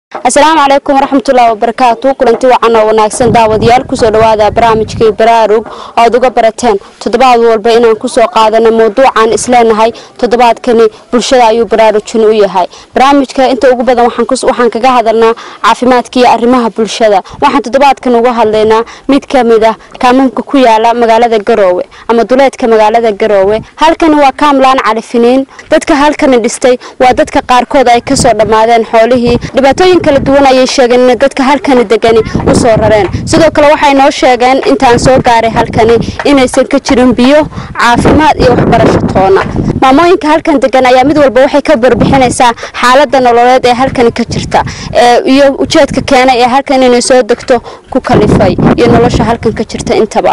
asalaamu calaykum waraxmatullaahi wabarakaatu kulanti wacan oo wanaagsan daawadayaal kusoo dhawaada barnaamijkii baraarug oo aad uga barateen toddobaad walba inaan kusoo qaadano mawduucan isleenahay toddobaadkani bulshada ayuu baraarujin u yahay barnaamijka inta ugu badan waxaan kaga hadalnaa caafimaadka iyo arrimaha bulshada waxaan toddobaadkan uga hadlaynaa mid ka mid ah kaamamka ku yaala magaalada garoowe ama duleedka magaalada garoowe halkani waa kaamlaan califiniin dadka halkani dhistay waa dadka qaarkood ay kasoo dhammaadeen xoolihii dhibaatooyin kala duwan ayay sheegeen in dadka halkani degani usoo rareen sidoo kale waxay noo sheegeen intaan soo gaaray halkani inaysan ka jirin biyo caafimaad iyo waxbarasho toona maamooyinka halkan degan ayaa mid walba waxay ka barbixinaysaa xaalada nololeed ee halkani ka jirta iyo ujeedka keenay ee halkan inay soo degto ku kalifay iyo nolosha halkan ka jirta intaba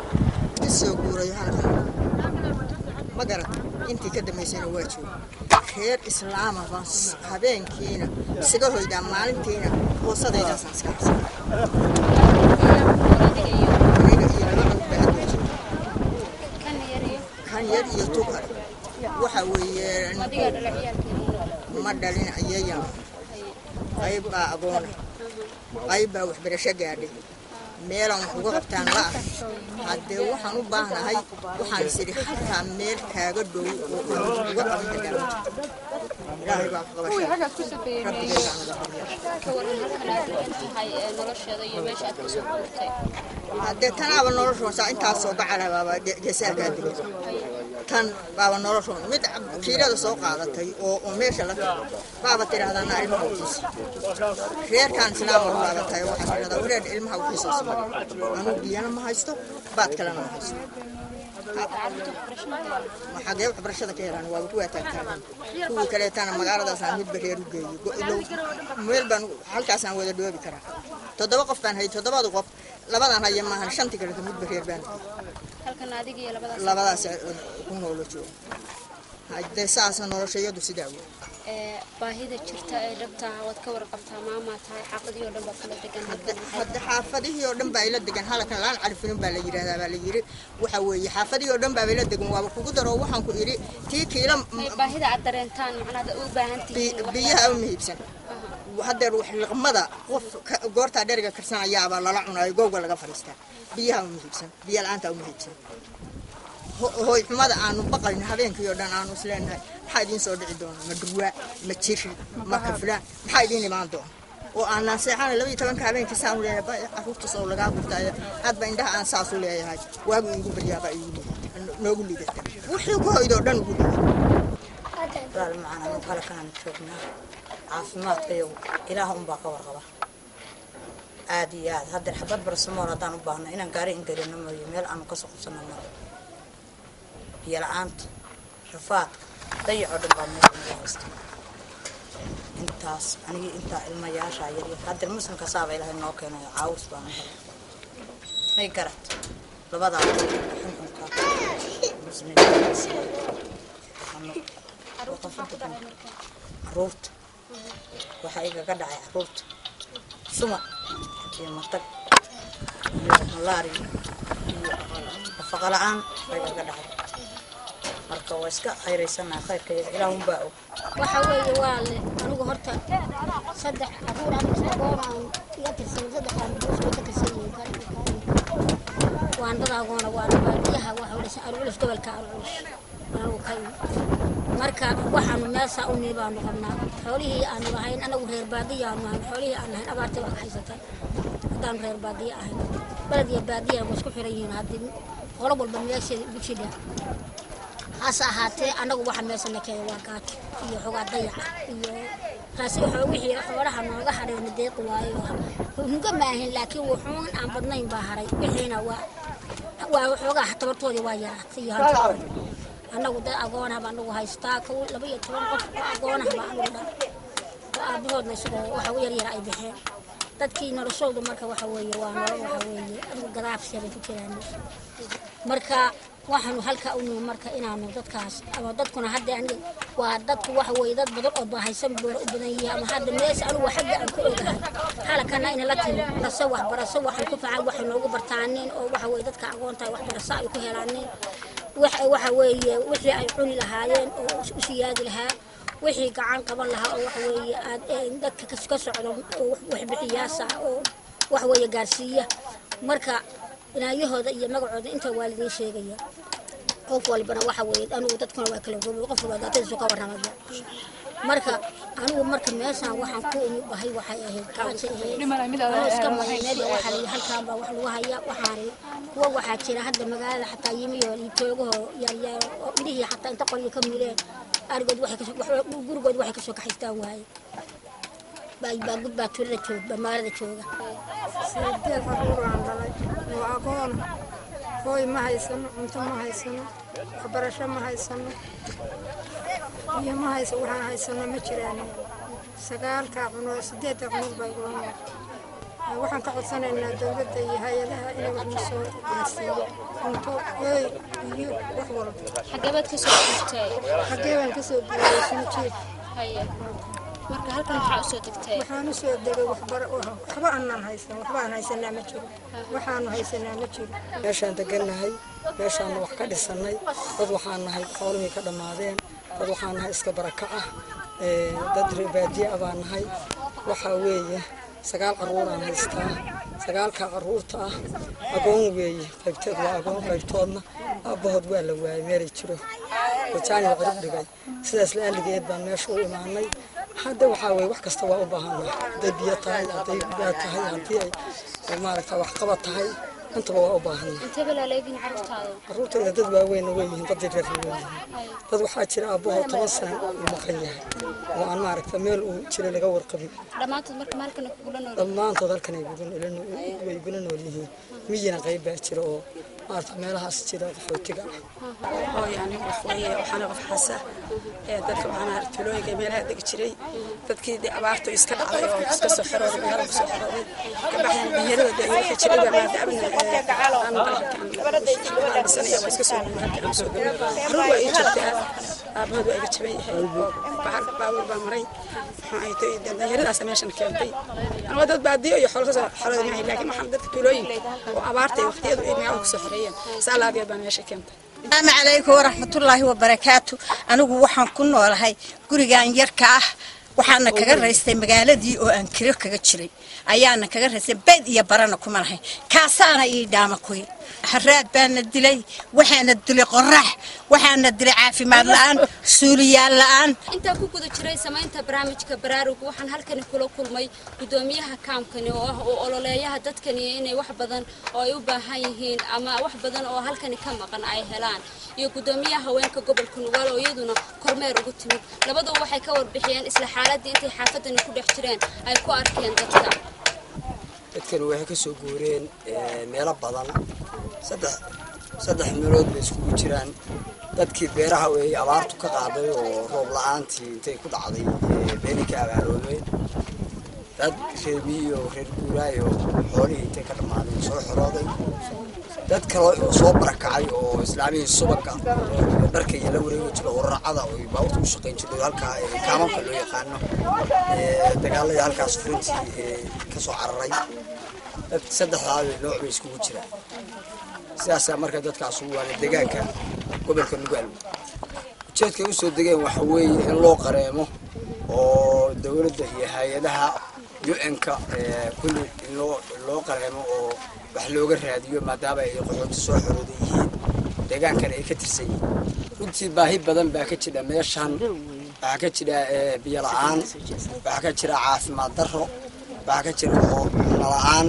intii ka dambaysana waa jooga reer islaama baan habeenkiina isaga hoydaa maalintiina hoosadaydaasaan iska harsan kan yar iyo tukar waxa weeye ma dhalin ayayan qayb baa agoona qayb baa waxbarasho gaadhay meelaan wax uga qabtaan la ah haddee waxaan u baahnahay waxaan is idhi xataa meel kaaga dhow oo aan uga qaban karnaa ilaahay baa qabasha rabbigeeda haddee tanaaba noloshoon saa intaasoo gacala baaba geesaalkaa digay tan baaba noloshoon mid kiilada soo qaadatay oo oo meesha la tago baaba tidhahdaan ilmaha ukiisa reerkaan islaama u qaadatay waxaa tidhahdaa wareer ilmaha ukiisa anuu biyana ma haysto baad kalena ma haysto xagee waxbarashada ka helaan waaba kuwaa taagtaagan kuwii kaleetana magaaladaasaan midba reer u geeyey meel baan halkaasaan wada dhoobi karaa toddoba qof baan hayay toddobada qof labadan haya maahan shantii kaleeto midba reer baan labadaas ku noolo jooga hadee saasa noloshayadu sidaa wey baahida jirta ee dhabta waad ka warqabtaa maamaa tahay xaafadihii oo dhan baa kala degan hadda xaafadihii oo dhan baa ila degan halkan laan carifinin baa la yidhahdaa baa la yidhi waxa weeye xaafadihii oo dhan baa ila degan waaba kugu daro waxaan ku idhi tii kiila baahida aad dareentaan macnaha u baahan tihiin biyaha u muhiibsan haddeer wax liqmada qof goortaa dheriga karsanayaabaa lala cunayo gowga laga fadhiistaa biyaha u muhiibsan biya la-aanta u muhiibsan hooy xumada aanu baqayn habeenkii oo dhan aanu isleenahay maxaa idiin soo dhici doona ma dhurwaa ma jiri ma kaflaan maxaa idiin imaan doona oo aanaan seexana labaiyo tobanka habeenkii saanu leeyahay caruurta soo lagaa gurtaayo hadba indhaha aan saas u leeyahay waagu iigu baryaaba iigu noogu lidata wixii ku hoydoo dhan ugu liday walaal macana mid halkaan joognaa caafimaadka iyagu ilaah unbaa ka warqaba aad iyo aad haddeer xabad barsamool haddaan u baahno inaan gaari ingelino mooyo meel aanu kasoo qabsano maro biyo la-aanta rafaadka dayacoo dhan baa meel ugu haysta intaas anigii intaa ilmayaashaa yaryar haddeer muslimka saaba ilaahay noo keenayo caawis baanu helay may garat labadaa xunxunka caruurta waxaa igaga dhacay caruurta suma iyo matag iyo malaari iyo nafaqa la-aan baa igaga dhacay marka waa iska khayraysanaha khayrka ilaahunbaa og waxa weeye waa le anigu horta saddex caruur anigu agoonaan iga tirsan saddex caruur ka tirsan yihiin waan dad agoona waana baadiyaha waxa dhashay arculus gobolka arculus anigu ka marka waxaanu meeshaa u nii baanu qabnaa xoolihii aanu lahayn anagu reer baadiyaanu ahayn xoolihii aan lahayn abaartay baa ka haysatay haddaanu reer baadiya ahayn baled iyo baadiya waa isku xiran yihiin haddii qolo walba meesheeda ugu jidha hase ahaatee anagu waxa meesha na keenay waa gaajo iyo xogaa dayaca iyo taasi wixii xoolaha nooga hadhayna deeqi waayo hunga maahin laakiin wuxuun aan badnayn baa haray wixiina waa waa xoogaa tabartoodii waa yaraatay iyo hantidooda annagu dad agoonah baa anagu haystaa kow laba iyo toban qof oo agoonah baa anagu dhan oo aabahoodna isagoo waxa u yaryara ay baxeen dadkii noloshoodu marka waxa weeye waa nolol waxa weeye adigu gadaafsiya bay ku jiraan marka waxaanu halkaa u nimi marka inaanu dadkaas ama dadkuna hadda aniga waa dadku waxa weeye dad badan oo baahaysan boora u badan yihiin ama hadda meesha anigu xagga aan ka ogahay halakana ina la timi barase waxbarasho waxay ku fiican waxay noogu bartaaneen oo waxa weeye dadka aqoontahay waxbarasho ay ku helaaneen waxa weeye wixii ay cuni lahaayeen oo u siyaadi lahaa wixii gacan qaban lahaa oo waxa weeye aad ee, dadka kas- ka socdo oo wax- waxbixiyaasa oo waxa weeye gaarsiiya marka inaayahooda iyo magacooda inta waa lidiin sheegaya qof walbana waxa weeye anigu dadkuna waa kala goobay qof walba daatadiisu ka warramaya marka anigu marka meeshaan waxaan ku umi bahay waxay ahayd gaajo ahayd anoo iska mahay meel waxaa la yidhi halkaan baa wax lagu haya waxaan kuwa waxaa jira hadda magaalada xataa yimiyo toogahoo yaryar oo midhihii xataa inta qoryo ka muleen arigood waxay kasoo wax- gurigood waxay kasoo kaxaystaan waaye baa baa gud baa tuulada jooga baa magaalada jooga sideed caruur aan dhalay oo aqoon hooy ma haysano cunto ma haysano waxbarasho ma haysano biyo ma haysa waxaan haysano ma jiraan sagaalka cunug sideedda cunug baa igula nool Ee, waxaan ka codsanaynaa dowladda iyo hay-adaha inay wax na soo gaarsiiyo cunto hooy biyo wax walba xageebaad ka soo joogtay xaggee baan kasoo guuray sunjiid haye marka halkan waxaa usoo degtay waxaan usoo degay waxbara waxba aanaan haysan waxba aan haysanaa ma jiro waxaanu haysanaa ma jiro meeshaan degannahay meeshaanna wax ka dhisannay dad waxaan nahay xoolihii ka dhammaadeen dad waxaan nahay iska baraka ah ee, dad reer baadiye ah baan nahay waxaa weeye sagaal carruuraan haystaa sagaalka carruurta ah agoon weeye qaybteed waa agoon qaybtoodna aabbahood waa la waayay meelay jiro wajaani waa cirib dhigay sidaas la-aaligeed baan meesha u imaanay hadda waxaa weeye wax kasta waa u baahannahay hadday biyo tahay hadday gudaa tahay haddii ay maaragta waxqabad tahay intaba waa u baahannahay intee balaaleegin carruurtaada carruurtayda dad waaweynna way yihiin dad yaryar way yihiin dad waxaa jira aabbahoo toban sana uu maqan yahay oo aan maaragta meel uu jira laga warqabin dhammaantood marka maalkan kugula nool dhammaantood halkan ay gudan way gula nool yihiin miyina qayb baa jira oo maaragta meelahaas jira qaxootiga ah hooy anigu wax weeye waxaana qof xasa ee dadka waxaana tulooyinka meelaha degi jiray dadkii dee abaartu iska dhacday oo iska soo xirooday magaalada kusoo xirooday kabaxdan dhalinyarada dee waxay jiray baa maadaama aan balkan dhisanaya waa iska soo guuray halka aan soo guuray carruur waa ii joogtaa aabahood waa iga jaban yahay oo bahar baawur baa maray maxaa ay tahay dee dhalinyaradaas meeshan keentay anigoo dad baadiyo iyo xoolo kasoo xirooday maahay laakiin waxaan dadka tulooyin oo abaarta iyo waqtiyadu ay magaalada kusoo xireeyeen saa laageed baa meesha keentay asalaamu calaykum waraxmatullaahi wabarakaatu anigu waxaan ku noolahay gurigan yarka ah waxaana kaga raystay magaaladii oo aan kiro kaga jiray ayaana kaga raystay beyd iyo barana kuma lahayn kaasaana ii dhaama kuy haraad baana dilay waxaana dilay qorax waxaana dilay caafimaad la-aan suuliyaal la-aan intaa ku guda jiray samaynta barnaamijka baraarug waxaan halkani kula kulmay gudoomiyaha kaamkani oo ah oo ololeeyaha dadkani inay wax badan oo ay u baahan yihiin ama wax badan oo halkani ka maqan ay helaan iyo gudoomiyaha haweenka gobolka nugaal oo iyaduna kormeer ugu timid labaduba waxay ka warbixiyeen isla xaaladii intay xaafadani ku dhex jireen ay ku arkeen dadka dadkani waxay ka soo guureen meelo badan saddex saddex meelood bay iskugu jiraan dadkii beeraha ay abaartu ka qaaday oo roob la-aantii intay ku dhacday beeri ka abaaroobeen dad reer miyo reer guuraayo xoolihii intay ka dhammaadeen soo xorooday dad kale oo soo barakacay oo islaamihii subaga iyo dharka iyo la wareegi jiro oo racada oo baabuurta u shaqayn jiray halkaa kaamamka loo yaqaano dagaaladii halkaas furintii ka soo cararay dad saddexdaa nooc bay iskugu jiraan sidaasaa marka dadkaas ugu waana deegaanka gobolka nugaal ujeedkay usoo degeen waxa weeye in loo qareemo oo dowladda iyo hay-adaha u-n-ka kulli in loo loo qareemo oo wax looga raadiyo maadaama ay qaxooti soo xorooda yihiin deegaankan ay ka tirsan yihiin runtii baahi badan baa ka jira meeshan waxaa ka jira biyo la-aan waxaa ka jira caafimaad darro waxaa ka jira cunno la-aan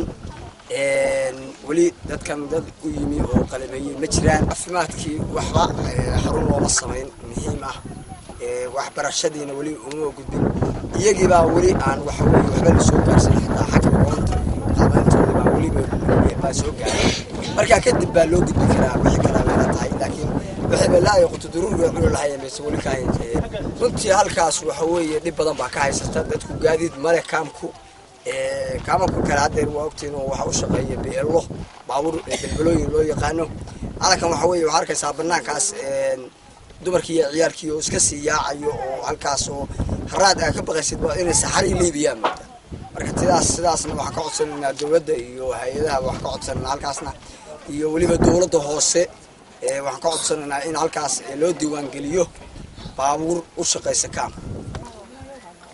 weli dadkan dad u yimi oo qalabeeyey ma jiraan caafimaadkii waxba xarun looma samayn muhiim ah waxbarashadiina weli uma gudbin iyagiibaa weli aan waxaweye waxba la soo gaarsan xitaa xagga aqoonta iyo qabayntooda baa weliba baa soo gaaray markaa kadib baa loo gudbi karaa wixii kalaa meela tahay laakiin waxayba la-ay qutuduruuriga cuni lahayen bayse weli ka hayn runtii halkaas waxa weeye dhib badan baa ka haysata dadku gaadiid male kaamku kaamanka kale haddeer waa ogtiin oo waxa u shaqeeya beelo baabuur belbalooyin loo yaqaano halkan waxa weeye waxaa arkaysaa banaankaas dumarkii iyo ciyaalkii oo iska sii yaacayo oo halkaas oo haraad aa ka baqaysid waa inay saxari liibiyaan mooda marka sidaas sidaasna waxaan ka codsanaynaa dowladda iyo hay-adaha waxaan ka codsanaynaa halkaasna iyo weliba dowladda hoose waxaan ka codsanaynaa in halkaas loo diiwaangeliyo baabuur u shaqaysa kaam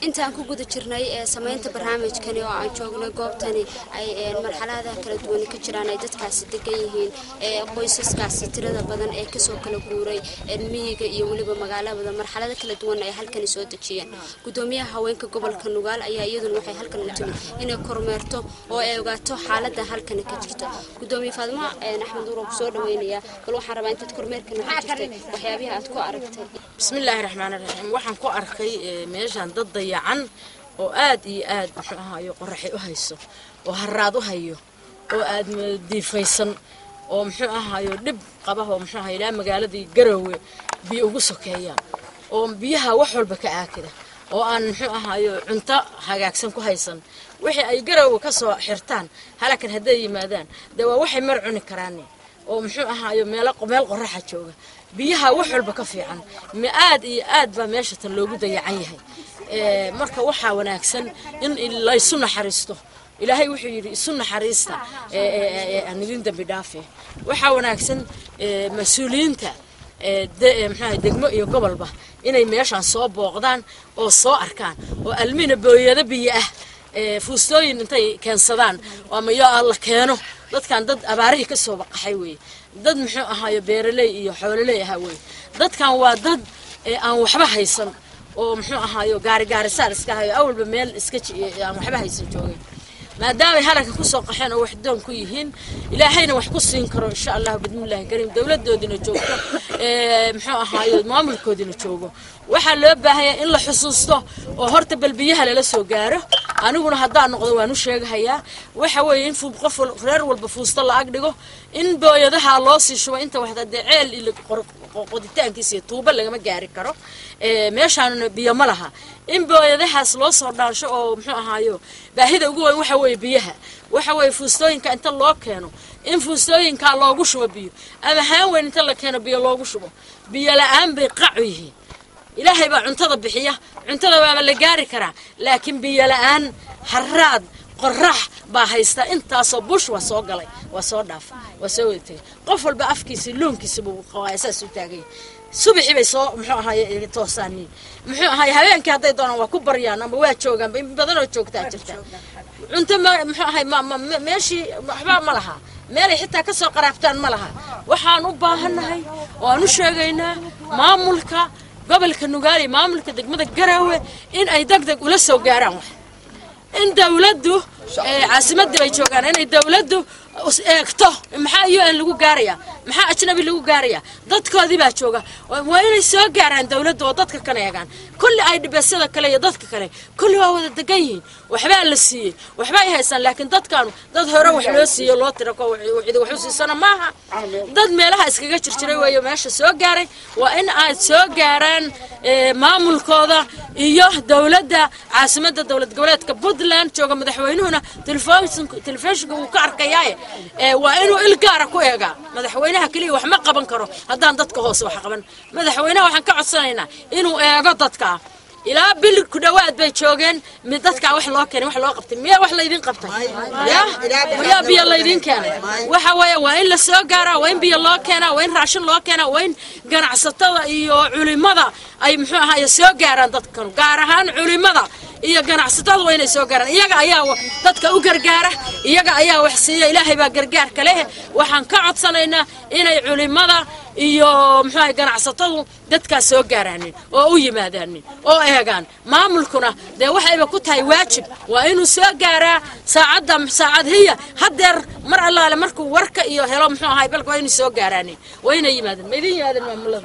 intaan ku guda jirnay ee samaynta barnaamijkani oo aan joognay goobtani ay ee, marxaladaha kala duwan ka jiraan ay dadkaasi degan yihiin ee qoysaskaasi tirada badan ee kasoo kala guuray ee miyiga iyo weliba magaalada marxalado kala duwan ay halkani soo dejiyeen gudoomiyaha haweenka gobolka nugaal ayaa iyaduna waxay halkan u timid inay kormeerto oo ay ogaato xaalada halkani ka jirta gudoomiye faadimo ee, axmed uur oo kusoo dhaweynaya bal waxaan rabaa intaad kormeerkan waxaa jirtay waxyaabihi aad ku aragtay bismillaahi raxmaani raxiim waxaan ku arkay eh, meeshaan dad dayacan oo aad iyo aad muxuu ahaayo qoraxi u hayso oo haraad u hayo oo aad ma- diifaysan oo muxuu ahaayo dhib qaba oo muxuu ahayo ilaa magaaladii garowe biyo ugu sokeeyaan oo biyaha wax walba ka aakida oo aan muxuu ahaayo cunto hagaagsan ku haysan wixii ay garowe ka soo xirtaan halakan hadday yimaadaan dee waa waxay mar cuni karaan oo muxuu ahaayo meelo meel qoraxa jooga biyaha wax walba ka fiican ma aad iyo aad baa meesha tan loogu dayacan yahay Ee, marka waxaa wanaagsan in laysu naxariisto ilaahay wuxuu yidhi isu naxariista ee, ee, ee, aan idin dambi dhaafe waxaa wanaagsan ee, mas-uuliyiinta ee, de- ee, muxuu ahay degmo iyo gobolba inay meeshaan soo booqdaan oo soo arkaan oo almina booyado biyo ah ee, fuustooyin intay keensadaan ama yo la keeno dadkan dad abaarihii ka soo baqaxay weeye dad muxuu ahaayo beeraley iyo xoololey ahaa weeye dadkan waa dad ee, aan waxba haysan oo muxuu ahaayo gaari gaarisaar iska hayo awalba meel iska ji- aan waxba haysan joogin maadaamay halanka kusoo qaxeen oo wax doon ku yihiin ilaahayna wax ku siin karo insha allahu bidmillahi kariim dowladoodina joogto ee, muxuu ahaayo maamulkoodina joogo waxaa loo baahanyaa in la xusuusto oo horta bal biyaha lala soo gaaro aniguna haddaan noqdo waan u sheegahayaa waxa weeye in fu- qof wal- reer walba fuusto la ag dhigo in booyadaha loo sii shubo inta waxda dee ceel iyo qor- qo- qoditaankiisa iyo tuubo lagama gaari karo ee, meeshaanuna biyo ma laha in booyadahaas loo soo dhaansho oo muxuu ahaayo baahida ugu weyn waxa weeye biyaha waxa weeye fuustooyinka inta loo keeno in fuustooyinkaa loogu shubo biyo ama haan weyn inta la keeno biyo loogu shubo biyo la-aan bay qacu yihiin ilaahay baa cuntada bixiya cuntada waaba la gaari karaa laakiin biyo la-aan haraad qorax baa haysta intaasoo bush waa soo galay waa soo dhaafa waa soo wada tegay qof walba afkiisa loonkiisa buu qabaa saas u taaganya subaxii bay soo muxuu ahaye toosaaniin muxuu ahaye habeenkii hadday doonaan waa ku baryaan ama waa joogaan in badanoo joogtaa jirta cunto ma muxuu ahay ma ma me- meeshii waxba ma laha meelay xitaa kasoo qaraabtaan ma laha waxaan u baahannahay oo aan u sheegaynaa maamulka gobolka nugaali maamulka degmada garaawe in ay deg deg ula soo gaaraan wax in dawladdu ee, caasimadii bay joogaan inay dawladdu is eegto maxaa un lagu gaaraya maxaa ajnabi lagu gaaraya dadkoodii baa jooga waa waa inay soo gaaraan dawladdu oo dadka kan eegaan kulli ay dhibeesyada kale iyo dadka kale kulli waa wada degan yihiin waxbaa la siiyey waxba ay haystaan laakiin dadkaanu dad hore wax loo siiyo loo tira ko cidi wax u siisana maaha dad meelaha iskaga jirjiray weeyo meesha soo gaaray waa in ay soo gaaraan ee, maamulkooda iyo dawladda caasimadda dowlad goboleedka puntland jooga madaxweynuhuna telefisinku- telefishinka wuu ka arkayaaye ee, waa inuu il gaara ku eegaa madaxweynaha keliya wax ma qaban karo haddaan dadka hoose wax qaban madaxweynaha waxaan ka codsanaynaa inuu eego dadka ilaa bil ku dhowaad bay joogeen mid dadkaa wax loo keenay wax loo qabtay miyaa wax laydin qabtay ya miyaa biyo laydin keenay waxa weeye waa in la soo gaaraa waa in biyo loo keenaa waa in raashin loo keenaa waa in ganacsatada iyo culimada ay muxuu ahaye soo gaaraan dadkan gaar ahaan culimada iyo ganacsatada waa inay soo gaaraan iyaga ayaa wa- dadka u gargaara iyaga ayaa wax siiya ilaahay baa gargaarka leh waxaan ka codsanaynaa inay culimada iyo muxuu ahay ganacsatadu dadkaas soo gaaraanin oo u yimaadaanin oo eegaan maamulkuna dee waxayba ku tahay waajib waa inuu soo gaaraa saacadda saacad hiya haddeer mar allaale markuu warka iyo helo muxuu ahay balka waa inuu soo gaaraanin waa inay yimaadeen ma idin yimaadeen maamulada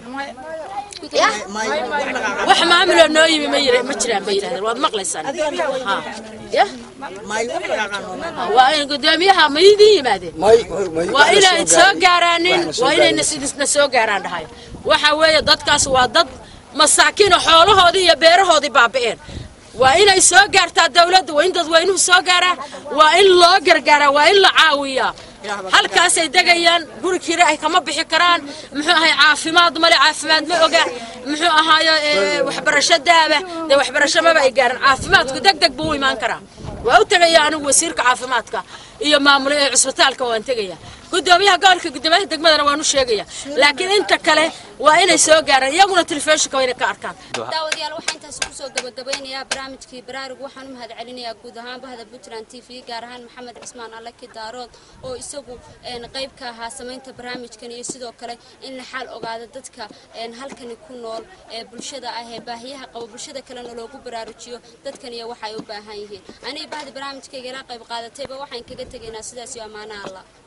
ya wax maamuloo noo yimi ma yira- ma jiraan bay yidhahdeen waad maqlaysaan Ha. ya waa in gudoomiyaha ma idin yimaadeen waa inay soo gaaraanin waa inayna sidisna soo gaaraan dhahayo waxa weeye dadkaas waa dad masaakiino xoolahoodii iyo beerahoodii baabi'een waa inay soo gaartaa dawladda waa in dadweynuhu soo gaaraa waa in loo gargaaraa waa in la caawiyaa halkaasay degayaan guri kire ay kama bixi karaan muxuu ahay caafimaad male caafimaad ma oga muxuu ahaayo ee, waxbarasho daaba dee waxbarasho maba ay gaaran caafimaadku deg deg buu u imaan karaa waa u tegaya anigu wasiirka caafimaadka iyo maamule ee cusbitaalka waan tegaya gudoomiyaha gobolka gudoomiyaha degmadana waanu sheegaya laakiin inta kale waa inay soo gaaraan iyaguna telefishinka waa inay ka arkaan daawadayaal waxaa intaas kusoo gabagabeynayaa barnaamijkii baraarug waxaan u mahad celinayaa guud ahaan bahda puntland t v gaar ahaan maxamed cismaan allaki daarood oo isagu een, qayb ka ahaa samaynta barnaamijkan iyo sidoo kale in la xaal ogaado dadka een, halkani ku nool ee bulshada ah ee baahiyaha qabo bulshada kalena loogu baraarujiyo dadkan iyo waxa ay u baahan yihiin aniga bahda barnaamijkayga ila qayb qaadatayba waxaan kaga tegaynaa sidaas iyo ammaanaha allah